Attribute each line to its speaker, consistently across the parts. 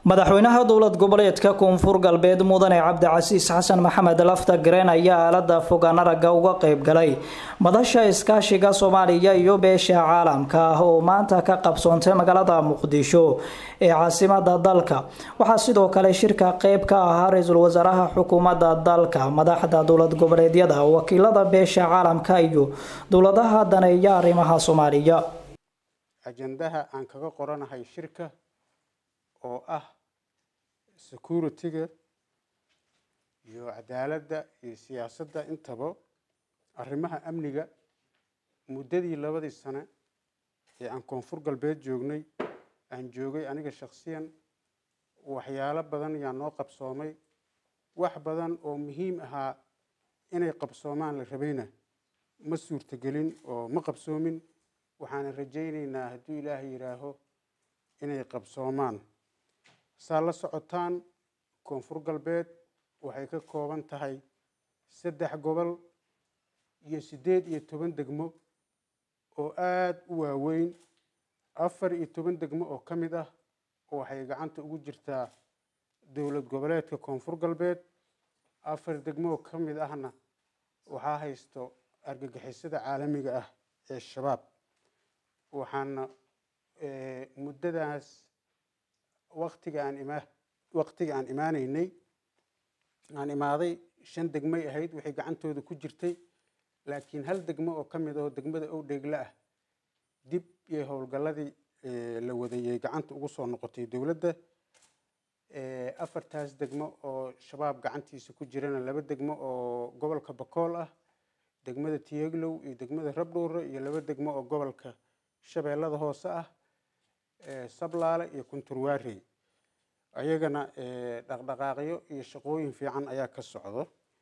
Speaker 1: madaxweynaha dowlad goboleedka koonfur galbeed mudane cabdicasiis xasan maxamed lafta gareen ayaa aalada fogaan aragga uga qayb galay madasha iskaashiga soomaaliya iyo beesha caalamka ah oo maanta ka qabsoontay magaalada muqdisho ee caasimada dalka waxaa sidoo kale shirka qeyb ka ahaa ra-iisul wasaaraha xukuumadda dalka madaxda dowlad goboleedyada wakiilada beesha caalamka iyo dowladaha daneeya arrimaha soomaaliya
Speaker 2: ajandaha aan kaga qoranahay shirka oo ah security-ga iyo cadaaladda iyo siyaasadda intaba arrimaha amniga muddadii labadii sane ee aan koonfur galbeed joognay aan joogay aniga shakhsiyan waxyaalo badan yaa noo qabsoomay wax badan oo muhiim ahaa inay qabsoomaan la rabayna ma suurtagelin oo ma qabsoomin waxaana rajaynaynaa hadduu ilaahay yidhaaho inay qabsoomaan saa la socotaan koonfur galbeed waxay ka kooban tahay saddex gobol iyo siddeed iyo toban degmo oo aada u waaweyn afar iyo toban degmo oo ka mid ah waxay gacanta ugu jirtaa dowlad goboleedka koonfur galbeed afar degmo oo ka mid ahna waxaa haysto argagixisada caalamiga ah ee shabaab waxaana muddadaas waktiga aan ima waktiga aan imaanaynay aan imaaday shan degmay ahayd waxay gacantooda ku jirtay laakiin hal degmo oo ka mid ahoo degmada owdheegle ah dib iyo howlgalladii la wadayay gacanta ugu soo noqotay dowladda afartaas degmo oo shabaab gacantiisa ku jirana laba degmo oo gobolka bakool ah degmada tiyeglow iyo degmada rabdhowre iyo laba degmo oo gobolka shabeellada hoose ah sablaale iyo kunturwaarey ayagana dhaqdhaqaaqyo iyo shaqooyin fiican ayaa ka socdo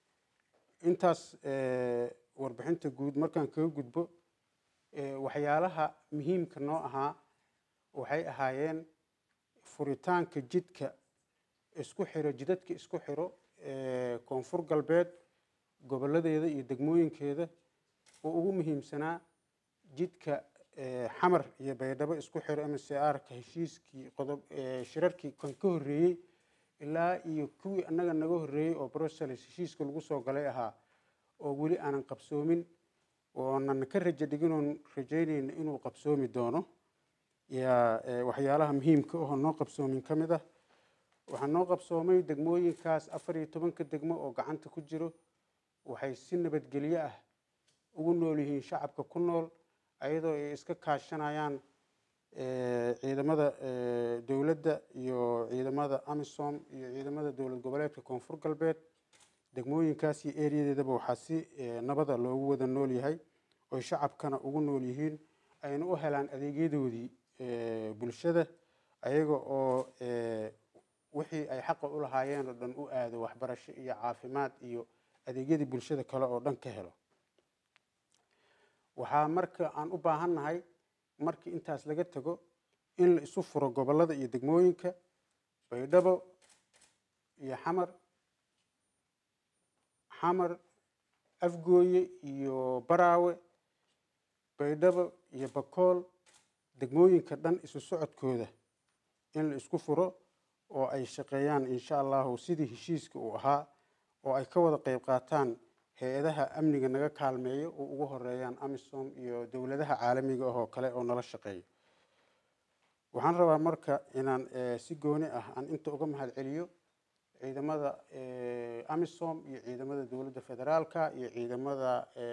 Speaker 2: intaas warbixinta guud markaan kaga gudbo waxyaalaha muhiimka noo ahaa waxay ahaayeen furitaanka jidka isku xiro jidadka isku xiro koonfur galbeed goboladeeda iyo degmooyinkeeda oo ugu muhiimsanaa jidka xamar iyo baydhabo isku xiro m c r-ka heshiiskii qodob shirarkii kan ka horreeyey ilaa iyo kuwii annaga naga horreeyey oo brussels heshiiska lagu soo galay ahaa oo weli aanan qabsoomin oonan ka rajo dhiginoon rajaynayna inuu qabsoomi doono yaa waxyaalaha muhiimka ahoo noo qabsoomin ka mid ah waxaa noo qabsoomay degmooyinkaas afar iyo tobanka degmo oo gacanta ku jiro waxay si nabadgelyo ah ugu nool yihiin shacabka ku nool ayadoo ay iska kaashanayaan ciidamada dowladda iyo ciidamada amisom iyo ciidamada dowlad goboleedka koonfur galbeed degmooyinkaas iyo ereyadeedaba waxaa si nabada loogu wada nool yahay oy shacabkana ugu nool yihiin ayna u helaan adeegyadoodii bulshada ayaga oo wixii ay xaqa u lahaayeen oo dhan u aado waxbarasho iyo caafimaad iyo adeegyadii bulshada kale oo dhan ka helo waxaa marka aan u baahannahay markii intaas laga tago in la isu furo gobollada iyo degmooyinka baydhabo iyo xamar xamar afgooye iyo baraawe baydhabo iyo bakool degmooyinka dhan isu socodkooda in la isku furo oo ay shaqeeyaan insha allahu sidii heshiiska uu ahaa oo ay ka wada qeyb qaataan hay-adaha amniga naga kaalmeeyo oo ugu horeeyaan amisom iyo dowladaha caalamiga ah oo kale oo nala shaqeeyo waxaan rabaa marka inaan si gooni ah aan inta uga mahad celiyo ciidamada amisom iyo ciidamada dowladda federaalka iyo ciidamada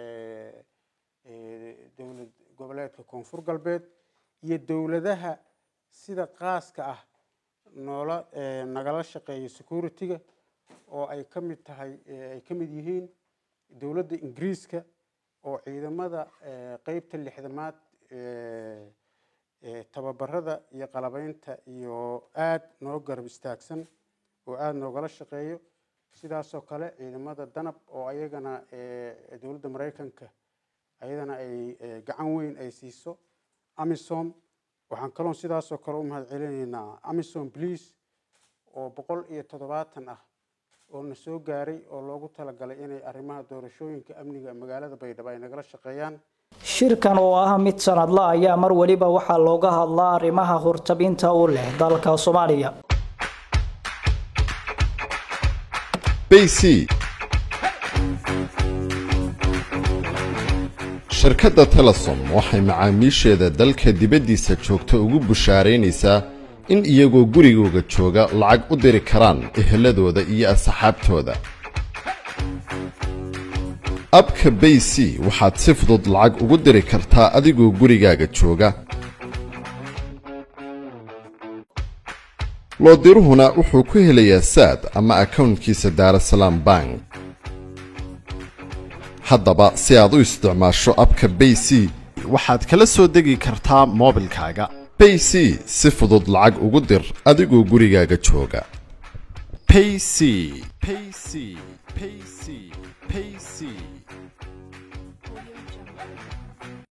Speaker 2: dowlad goboleedka koonfur galbeed iyo dowladaha sida qaaska ah noola nagala shaqeeyo security-ga oo ay ka mid tahay ay ka mid yihiin dowladda ingiriiska oo ciidamada qeybta lixdamaad tababarada iyo qalabeynta iyo aada noo garab istaagsan oo aada noogala shaqeeyo sidaasoo kale ciidamada danab oo ayagana dowladda maraykanka ayadana ay gacan weyn ay siiso amisom waxaan kaloon sidaasoo kale u mahad celinaynaa amisom please oo boqol iyo toddobaatan ah oo na soo gaaray oo loogu talagalay inay arrimaha doorashooyinka amniga magaalada baydhabo ay nagala shaqeeyaan
Speaker 1: shirkan oo ah mid sanadla ayaa mar weliba waxaa looga hadlaa arrimaha hortabinta u leh dalka soomaaliya
Speaker 3: bayc shirkadda telesom waxay macaamiisheeda dalka dibaddiisa joogta ugu bushaaraynaysaa in iyagoo gurigooga jooga lacag u diri karaan eheladooda iyo asxaabtooda abka bay c waxaad si fudud lacag ugu diri kartaa adigoo gurigaaga jooga loodiruhuna wuxuu ku helayaa saad ama akownkiisa daarasalaam bank haddaba si aad u isticmaasho abka bay c
Speaker 4: waxaad kala soo degi kartaa moobilkaaga
Speaker 3: bay c si fudud lacag ugu dir adigoo gurigaaga jooga
Speaker 4: payc payc payc payc